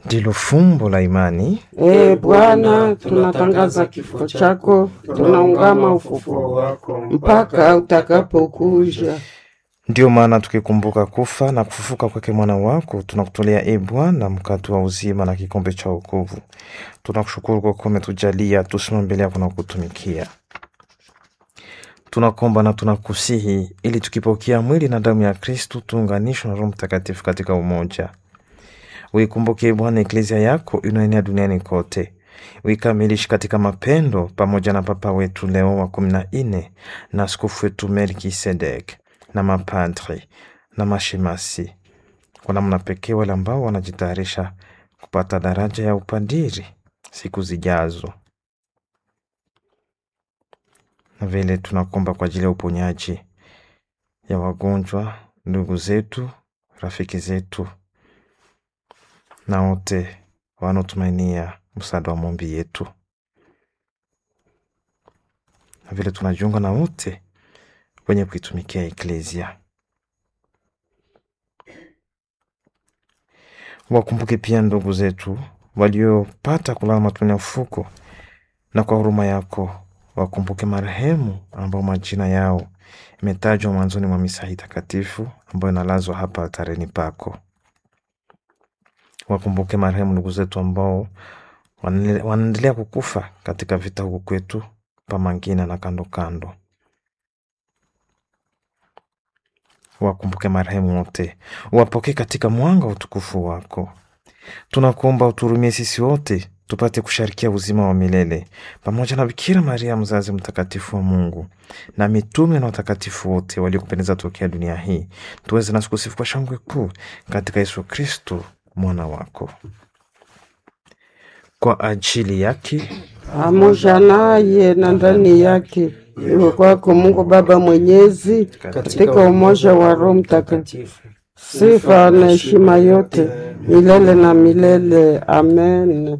ndilo fumbo la imani. Ee Bwana, tunatangaza kifo chako, tunaungama ufufuo wako mpaka utakapokuja. Ndiyo maana tukikumbuka kufa na kufufuka kwake mwana wako, tunakutolea e Bwana mkate wa uzima na kikombe cha wokovu. Tunakushukuru kwa kuwa umetujalia tusimame mbele yako na kutumikia. Tunakomba na tunakusihi ili tukipokea mwili na damu ya Kristu tuunganishwe na Roho Mtakatifu katika umoja. Uikumbuke Bwana eklezia yako inaenea duniani kote, uikamilishe katika mapendo, pamoja na Papa wetu Leo wa kumi na nne na askofu wetu Melkisedek na mapadri na mashemasi, kwa namna pekee wale ambao wanajitayarisha kupata daraja ya upadiri siku zijazo, na vile tunakomba kwa ajili ya uponyaji ya wagonjwa, ndugu zetu, rafiki zetu na wote wanaotumainia msaada wa maombi yetu, na vile tunajiunga na wote wenye kuitumikia eklezia. Wakumbuke pia ndugu zetu waliopata kulala matumaini ya ufuko, na kwa huruma yako wakumbuke marehemu ambao majina yao imetajwa mwanzoni mwa misa hii takatifu ambayo inalazwa hapa altareni pako. Wakumbuke marehemu ndugu zetu ambao wanaendelea kukufa katika vita huku kwetu Pamangina na kando kando. Wakumbuke marehemu wote, wapokee katika mwanga wa utukufu wako. Tunakuomba uturumie sisi wote tupate kusharikia uzima wa milele pamoja na Bikira Maria mzazi mtakatifu wa Mungu na mitume na watakatifu wote waliokupendeza tokea dunia hii, tuweze nasi kusifu kwa shangwe kuu katika Yesu Kristo mwana wako. Kwa ajili yake pamoja naye na ndani yake, iwe kwako Mungu Baba Mwenyezi, katika umoja wa Roho Mtakatifu, sifa na heshima yote milele na milele. Amen.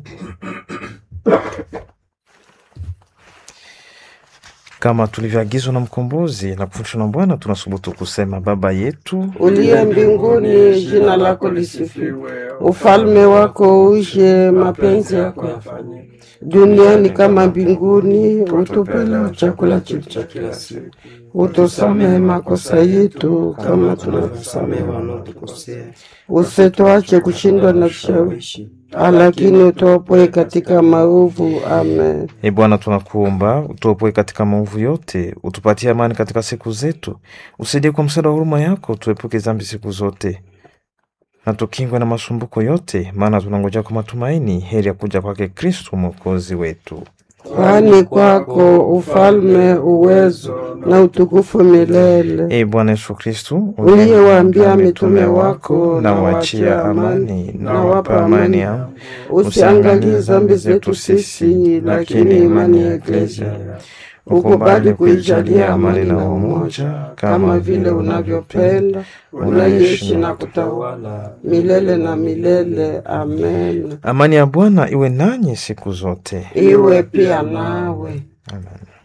kama tulivyoagizwa na mkombozi na kufundishwa na Bwana, tunasubutu kusema: Baba yetu Uliye mbinguni, jina lako lisifiwe, ufalme wako uje, mapenzi yako yafanyike duniani kama mbinguni. Utupe leo chakula chetu cha kila siku, utusamehe makosa yetu kama tunavyosamehe wanaotukosea, usituache kushindwa na vishawishi, lakini utuopoe katika maovu. Amen. E Bwana, tunakuomba utuopoe katika maovu yote, utupatie amani katika siku zetu, usaidie kwa msaada wa huruma yako, tuepuke dhambi siku zote na tukingwe na masumbuko yote, maana tunangoja kwa matumaini heri ya kuja kwake Kristu mwokozi wetu. Kwani kwako ufalme, uwezo na utukufu milele. E Bwana Yesu Kristu, Uliyewaambia mitume wako, na wachia amani, na wapa amani yao, usiangalie dhambi zetu sisi, lakini imani ya Eklesia ukubali kuijalia amani na umoja, kama vile unavyopenda, unaishi na kutawala milele na milele. Amen. Amani ya Bwana iwe nanyi siku zote. Iwe pia nawe. Amen.